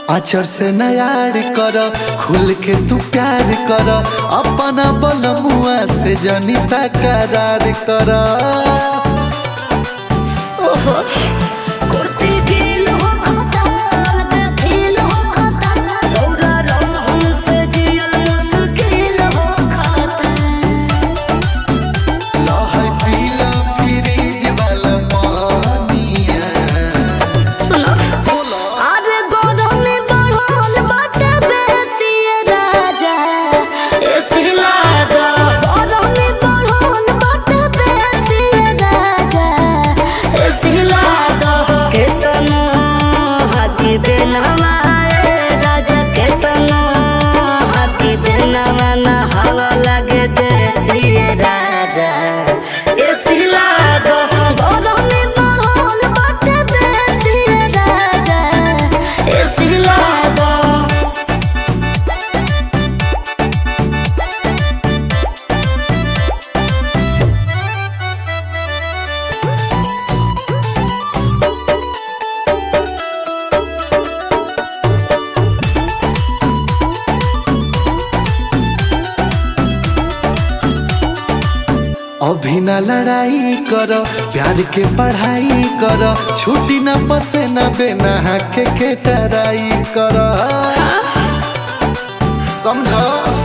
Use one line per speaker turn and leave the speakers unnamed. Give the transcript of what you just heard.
अचर से नयार कर खुल के तू प्यार कर अपना बलमुआ से जनिता करार कर
ओहो कुर्ती गील हो खाता लगा फील हो खाता रौरा रंग हमसे जियल मुश्किल हो खाता
लहै पीला फ्रिज वाला पानिया
सुनो
बोला
अरे गौरव में बढ़ल बाटे बेसी राजा एसी लागा गौरव में बढ़ल बाटे बेसी राजा एसी लागा केतना हाथी बेनवा राजा केतना हाथी बेनवा ना हवा लगे देसी राजा एसी लागा गौरव में बढ़ल बाटे बेसी राजा एसी लागा
अभी ना लड़ाई कर प्यार के पढ़ाई कर छुट्टी ना बसे ना बेना के के टराई कर समझ